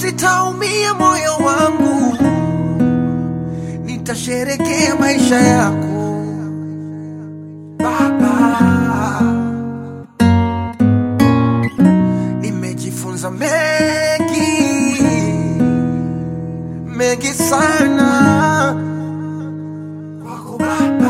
sitaumia moyo wangu, nitasherekea maisha yako Baba. Nimejifunza mengi mengi sana kwako Baba.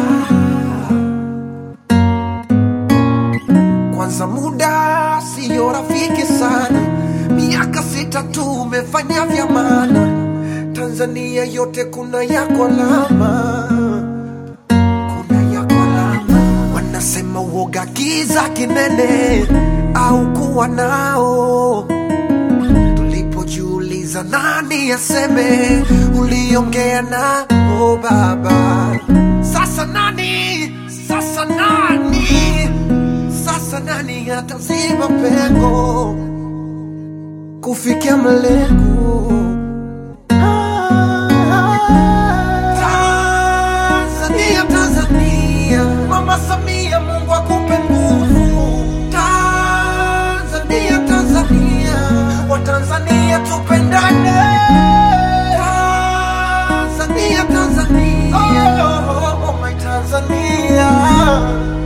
Kwanza muda siyo rafiki sana, miaka sita tu umefanya vya maana. Tanzania yote kuna yako alama, kuna yako alama. Wanasema uoga kiza kinene au kuwa nao tulipojiuliza nani aseme uliongea nao baba sasa nani sasa nani sasa nani ataziba pengo kufikia malengo Tanzania, Tanzania, Mama Samia, Mungu akupe nguvu. Tanzania, Tanzania, Watanzania tupendane. Tanzania, Tanzania, oh, oh, oh, my Tanzania.